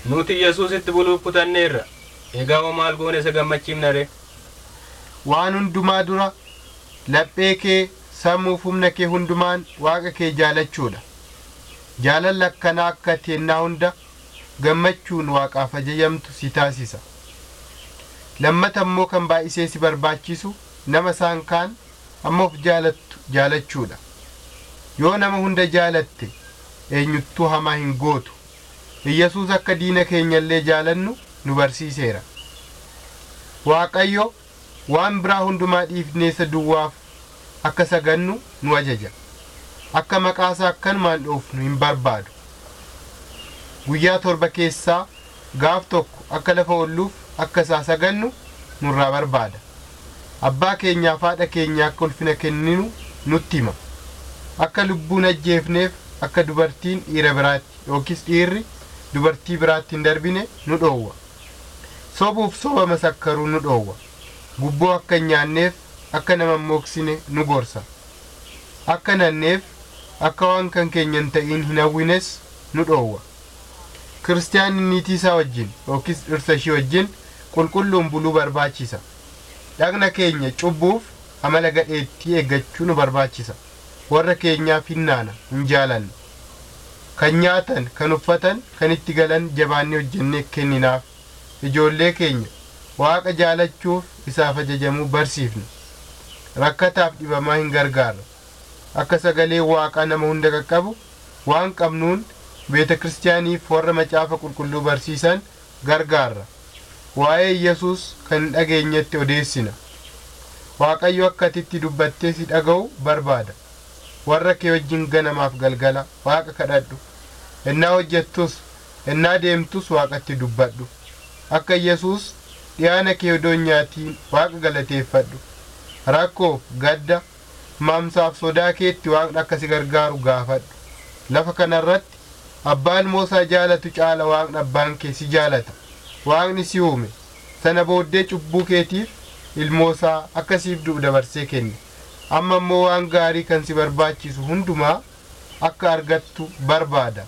nuti yesuusitti buluuf kutanneerra egaa hoo maal goone isa gammachiifna ree waan hundumaa dura laphee kee sammuuf humna kee hundumaan waaqa kee jaalachuudha jaalala akkanaa akka ati ennaa hunda gammachuun waaqaaf ajajamtu si taasisa lammata immoo kan baay'isee si barbaachisu nama isaan kaan amma of jaalattu jaalachuudha yoo nama hunda jaalatte eenyuttuu hamaa hin gootu iyyasuus akka diina keenyallee jaalannu nu barsiiseera waaqayyo waan biraa hundumaa dhiifnee isa duwwaaf akka sagannu nu ajaja akka maqaasaa akkanumaan dhoofnu hin barbaadu guyyaa torba keessaa gaaf tokko akka lafa olluuf akka isaa sagannu nurraa barbaada abbaa keenyaaf haadha keenya akka ulfina kenninu nutti hima akka lubbuun ajjeefneef akka dubartiin dhiira biraatti yookiis dhiirri dubartii biraatti hin darbine nu dhoowwa sobuuf soba masakkaruu nu dhoowwa gubboo akka hin nyaanneef akka nama hin mooksine nu gorsa akka nanneef akka waan kan keenya hin ta'iin hin hawwines nu dhoowwa kiristaanni niitii isaa wajjin yookiis dhirsa ishii wajjin qulqulluun buluu barbaachisa dhagna keenya cubbuuf amala gadheettii eeggachuu nu barbaachisa warra keenyaaf hinnaana hin jaalanne kan nyaatan kan uffatan kan itti galan jabaannee hojjennee kenninaaf ijoollee keenya waaqa jaalachuuf isaaf ajajamuu barsiifna rakkataaf dhibamaa hin gargaarra akka sagalee waaqaa nama hunda qaqqabu waan qabnuun beeta kiristaaniif warra macaafa qulqulluu barsiisan gargaarra waa'ee yesus kan hin dhageenyetti odeessina waaqayyo akka atitti dubbattee si dhaga'u barbaada warra kee wajjin ganamaaf galgala waaqa kadhadhu ennaa hojjettus ennaa deemtus waaqatti dubbadhu akka yesus dhiyaana kee odoo hin nyaatiin waaqa galateeffadhu rakkoof gadda maamsaaf sodaa keetti waaqni akka si gargaaru gaafadhu lafa kanarratti abbaan moosaa jaalatu caala waaqni abbaan kee si jaalata waaqni si uume sana booddee cubbuu keetiif ilmoosaa akka siif du'u dabarsee kenne amma immoo waan gaarii kan si barbaachisu hundumaa akka argattu barbaada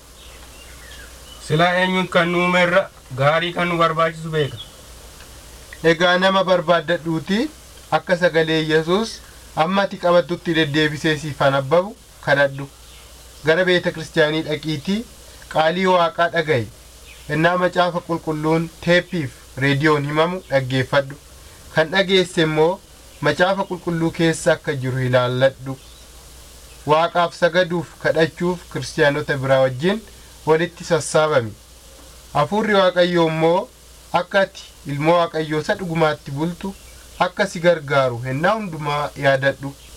silaa eenyuun kan nu uumerra gaarii kan nu barbaachisu beeka egaa nama barbaaddadhuuti akka sagalee yesus amma ati qabattutti deddeebisee siif anabbabu kadhadhu gara beeta kiristaanii dhaqiitii qaalii waaqaa dhaga'i ennaa macaafa qulqulluun teeppiif reediyoon himamu dhaggeeffadhu kan dhageesse immoo macaafa qulqulluu keessa akka jiru ilaalladhu waaqaaf sagaduuf kadhachuuf kiristaanota biraa wajjin walitti sassaabami hafuurri waaqayyoo immoo akka ati ilmoo waaqayyoo isa dhugumaatti bultu akka si gargaaru ennaa hundumaa yaadadhu